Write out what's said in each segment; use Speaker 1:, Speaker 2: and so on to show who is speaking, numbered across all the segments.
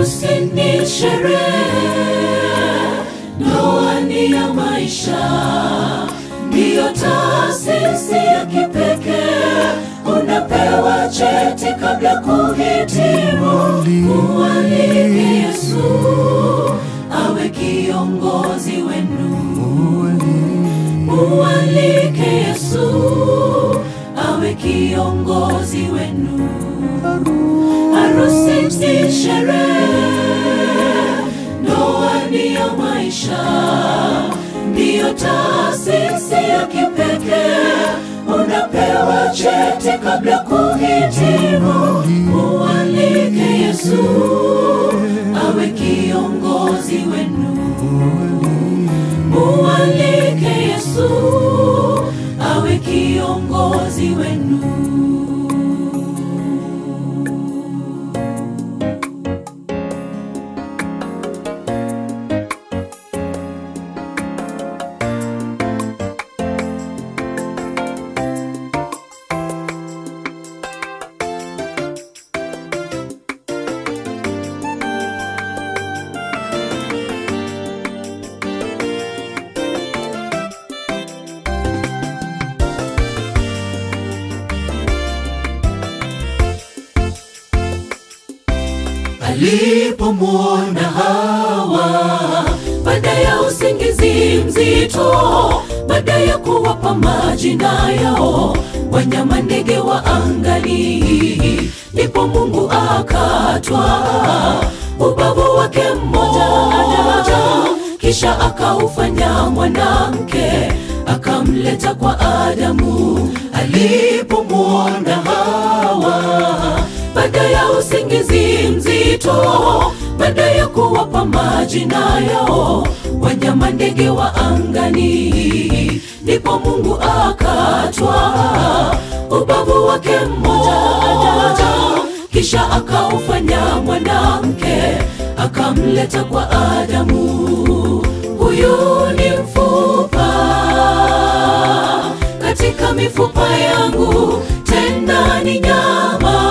Speaker 1: Harusi ni sherehe, ndoa ni ya maisha, ndiyo taasisi ya kipekee. Unapewa cheti kabla kuhitimu. Mualike Yesu awe kiongozi wenu. Mualike Yesu awe kiongozi wenu. Harusi ni sherehe, ndoa ni ya maisha, ndiyo taasisi ya kipekee. Unapewa cheti kabla kuhitimu. Mualike Yesu awe kiongozi wenu. Mualike Yesu awe kiongozi wenu. Alipomwona Hawa baada ya usingizi mzito, baada ya kuwapa majina yao wanyama ndege wa angani, ndipo Mungu akatwaa ubavu wake mmoja, kisha akaufanya mwanamke akamleta kwa Adamu. Alipomwona Hawa baada ya usingizi mzito, baada ya kuwapa majina yao wanyama ndege wa angani, ndipo Mungu akatwaa ubavu wake mmoja, kisha akaufanya mwanamke akamleta kwa Adamu. Huyu ni mfupa katika mifupa yangu, tena ni nyama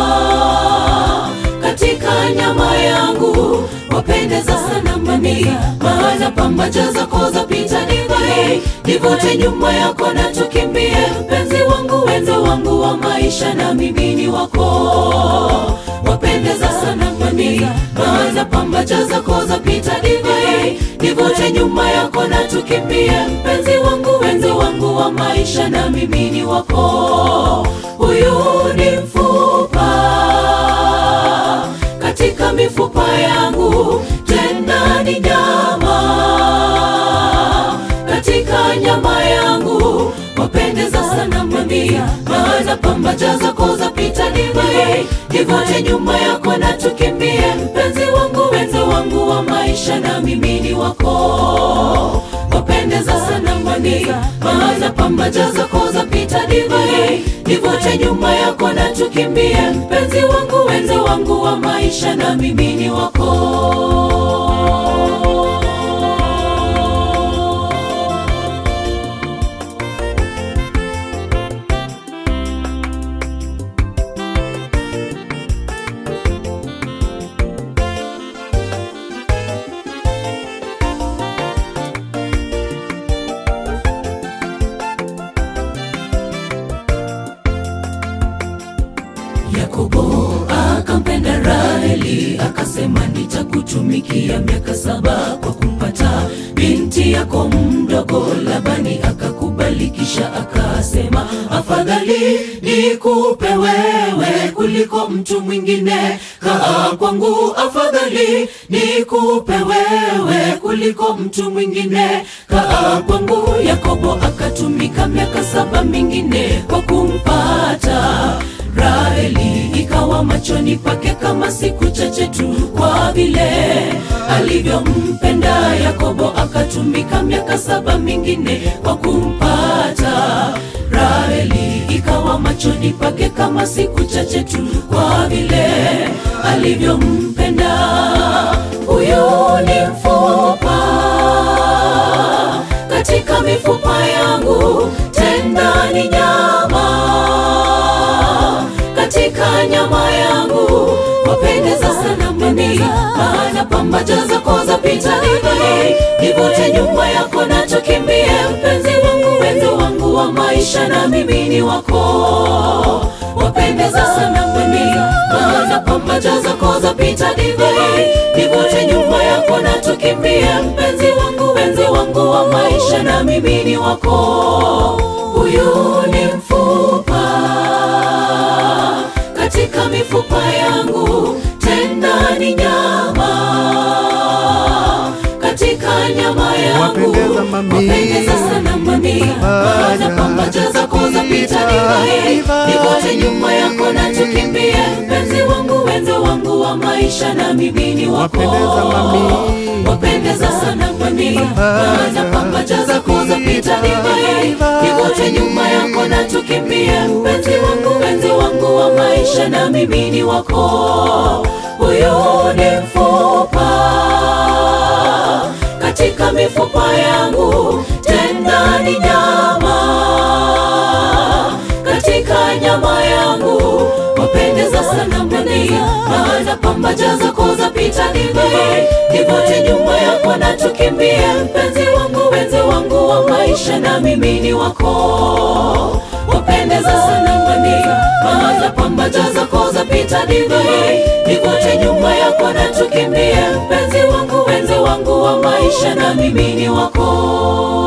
Speaker 1: katika nyama yangu, wapendeza sana mami, maana pambaja zako zapita divai, nivute nyuma yako na tukimbie, mpenzi wangu, wenza wangu wa maisha, na mimi ni wako, wapendeza sana mami, maana pambaja zako zapita divai, nivute nyuma yako na tukimbie, mpenzi wangu, wenza wangu wa maisha, na mimi ni wako, huyu ni mfupa katika mifupa yangu, tena ni nyama katika nyama yangu, wapendeza sana mami, maana pambaja zako zapita divai, nivute nyuma yako na tukimbie, mpenzi wangu, wenza wangu wa maisha, na mimi ni wako, wapendeza sana mami, maana pambaja zako zapita divai, nivute nyuma yako na tukimbie, mpenzi wangu, wenza wangu wa maisha, na mimi ni wako. Yakobo akampenda Raheli, akasema nitakutumikia miaka saba kwa kumpata binti yako mdogo. Labani akakubali, kisha akasema afadhali nikupe wewe kuliko mtu mwingine. Kaa kwangu, afadhali nikupe wewe kuliko mtu mwingine. Kaa kwangu. Yakobo akatumika miaka saba mingine kwa kumpata Raheli ikawa machoni pake kama siku chache tu, kwa vile alivyompenda Yakobo. Akatumika miaka saba mingine kwa kumpata Raheli, ikawa machoni pake kama siku chache tu, kwa vile alivyompenda. Huyu ni mfupa katika mifupa yangu, tena ni nyama katika nyama yangu, wapendeza sana mami, mami, maana pambaja zako zapita divai, nivute nyuma yako na tukimbie, mpenzi wangu, wenzi wangu wa maisha, na mimi ni wako, wapendeza sana mami, maana pambaja zako zapita divai, nivute nyuma yako na tukimbie, mpenzi wangu, wenzi wangu wa maisha, na mimi ni wako, huyu ni mfupa katika mifupa yangu, tena ni nyama katika nyama yangu.
Speaker 2: Wapendeza mami.
Speaker 1: Wapendeza sana mami, maana pambaja zako zapita divai,
Speaker 2: Divai.
Speaker 1: nivote nyuma yako na tukimbie, mpenzi wangu, wenzi wangu wa maisha, na mimi ni wako.
Speaker 2: Wapendeza mami.
Speaker 1: Wapendeza sana mami, maana pambaja zako zapita divai, nivote nyuma yako na tukimbie, mpenzi wangu, wenzi wangu wa maisha, na mimi ni wako. Huyu ni mfupa katika mifupa yangu, tena ni nyama katika nyama yangu. Wapendeza sana mboni, maana pambaja zako zapita divai, nivote nyuma yako na tukimbie, mpenzi wangu, wenzi wangu wa maisha, na mimi ni wako. Wapendeza sana mboni, maana pambaja zako zapita divai, nivote nyuma yako na tukimbie, mpenzi wangu, wenzi wangu wa maisha, na mimi ni wako.